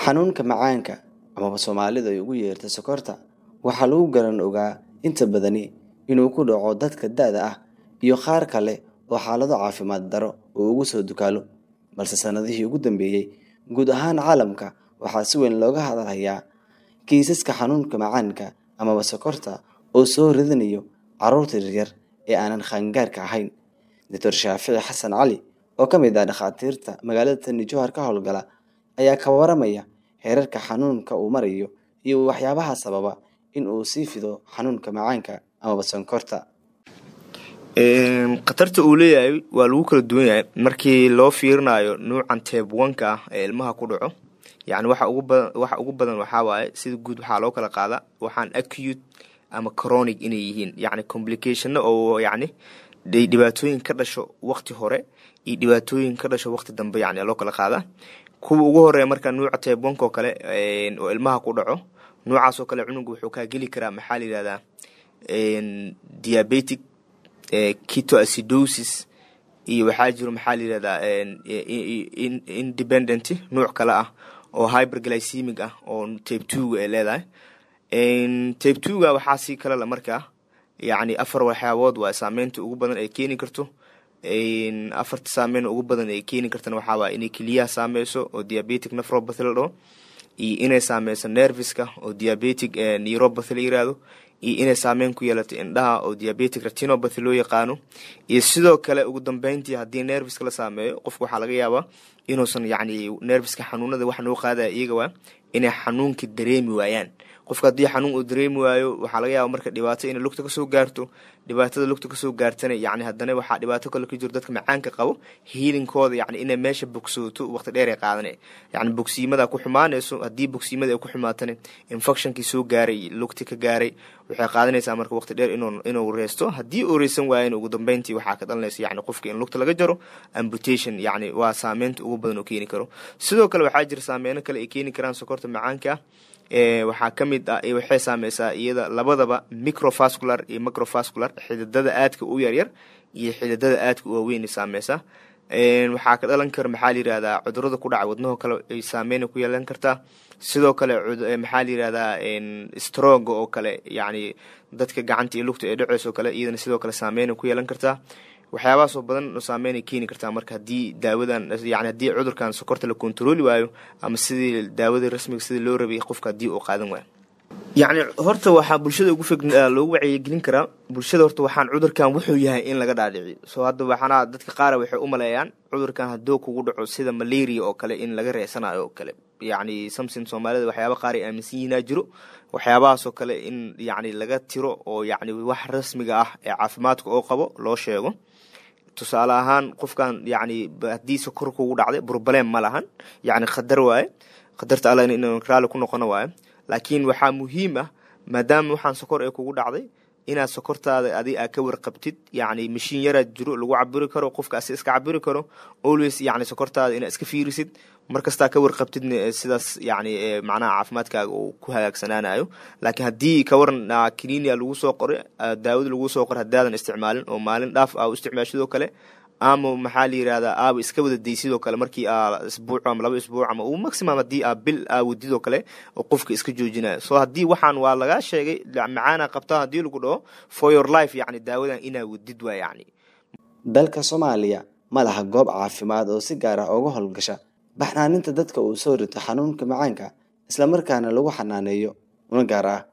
xanuunka macaanka amaba soomaalida ay ugu yeerta sokorta waxaa lagu garan ogaa inta badani inuu ku dhaco dadka da-da ah iyo qaar kale oo xaalado caafimaad daro uu ugu soo dukaalo balse sanadihii ugu dambeeyey guud ahaan caalamka waxaa si weyn looga hadalhayaa kiisaska xanuunka macaanka amaba sokorta oo soo ridanayo carruurta yaryar ee aanan qaangaarka ahayn doctor shaafici xasan cali oo ka mid ah dhakhaatiirta magaalada tani jowhar ka howlgala ayaa ka waramaya heerarka xanuunka uu marayo iyo waxyaabaha sababa in uu sii fido xanuunka macaanka amaba sonkorta khatarta uu leeyahay waa lagu kala duwan yahay markii loo fiirinayo nuucan teebwanka ah ee ilmaha ku dhaco yani waxa ugu badan waxa ugu badan waxaa waaye sida guud waxaa loo kala qaadaa waxaan acute ama chronic inay yihiin yani complicationno oo yani dhibaatooyin ka dhasho wakti hore iyo dhibaatooyin ka dhasho wakti dambe yani loo kala qaadaa kuwa ugu horeeya marka nuuca teebwanka oo kale oo ilmaha ku dhaco nuucaas oo kale cunuga wuxuu kaa geli karaa maxaa la yihahdaa diabetic ketoacidosis iyo waxaa jiro maxaa la yihahdaa independent nuuc kale ah oo hyberglycemic ah oo tape twoga ay leedahay tape twoga waxaa sii kale la markaa yacni afar waxyaabood waa saameynta ugu badan ay keeni karto afarta saameyn ugu badan ay keeni kartana waxaa waaya inay keliyaha saameyso oo diabetic nephropathy la dhaho iyo inay saameyso nerviska oo diabetic neuropathy la yirahdo iyo inay saameyn ku yeelato indhaha oo diabetic retinopathy loo yaqaano iyo sidoo kale ugu dambeyntii haddii nerviska la saameeyo qofka waxaa laga yaabaa inuusan yacni nerviska xanuunada wax noo qaadaya iyaga waa inay xanuunkii dareemi waayaan qofka haddii xanuun uu dareemi waayo waxaa laga yaaba marka dhibaato inay lugta kasoo gaarto dhibaatada lugta kasoo gaartana yani haddana waxaa dhibaato kale ka jiro dadka macaanka qabo hiilinkooda yani inay meesha bogsooto waqti dheer ay qaadana yani bogsiimada ku xumaanayso haddii bogsiimada ay ku xumaatana infectionkii soo gaaray lugti ka gaaray waxay qaadanaysaa marka waqti dheer inuu reysto haddii uu reysan waayan ugu dambeyntii waxaa ka dhalanaysa yani qofka in lugta laga jaro amputation yani waa saameynta ugu badan oo keeni karo sidoo kale waxaa jira saameyno kale ay keeni karaan sokorta macaanka waxaa ka mid ah waxay saameysaa iyada labadaba microvascular iyo microvascular xididada aadka u yaryar iyo xididada aadka u waaweyn saameysaa waxaa ka dhalan kara maxaa la yirahdaa cudurada ku dhaca wadnaho kale ay saameyn ku yeelan kartaa sidoo kale maxaa la yirahdaa stroga oo kale yani dadka gacanta iyo lugta ee dhaceyso kale iyadana sidoo kale saameyn ku yeelan kartaa waxyaabahaasoo badan saameynay keeni kartaa marka haddii daawadan yani haddii cudurkan sokorta la kontarooli waayo ama sidii daawadii rasmiga sidii loo rabay qofka haddii uu qaadan waayo yacni horta waxaa bulshada ugu fog loogu wacyigelin karaa bulshada horta waxaan cudurkan wuxuu yahay in laga dhaadhiciyo soo hadda waxaana dadka qaara waxay u maleeyaan cudurkan hadduu kugu dhaco sida malaria oo kale in laga reesanayo oo kale yacni samson soomaalida waxyaaba qaar ay aaminsan yihinaa jiro waxyaabahaasoo kale in yacni laga tiro oo yacni wax rasmiga ah ee caafimaadka oo qabo loo sheego tusaale ahaan qofkan yani haddii sokor kugu dhacday burbalem ma lahan yani khadar waaye khadarta alla in raali ku noqono waaye laakiin waxaa muhiim ah maadaama waxaan sokor ee kugu dhacday inaad sokortaada adi aa ka warqabtid yani mashiin yaraad jiro lagu cabiri karo qofkaasi iska cabiri karo always yani sokortaada inaad iska fiirisid markastaa ka warqabtidna sidaas yani macnaha caafimaadkaaga uu ku hagaagsanaanayo laakiin haddii kawaran kaninia lagu soo qoray daawada lagu soo qoray haddaadan isticmaalin oo maalin dhaaf aa u isticmaashidoo kale ama maxaa la yirahdaa aaba iska wada day sidoo kale markii aa isbuuc ama laba isbuuc ama uu maximum haddii aa bil aa wadidoo kale oo qofka iska joojinayo so haddii waxaan waa lagaa sheegay macaana qabtaa haddii lagu dhaho for your life yani daawadan inaa wadid waa yani dalka soomaaliya ma laha goob caafimaad oo si gaar ah uga howlgasha baxnaaninta dadka uu soo rito xanuunka macaanka islamarkaana lagu xanaaneeyo una gaar ah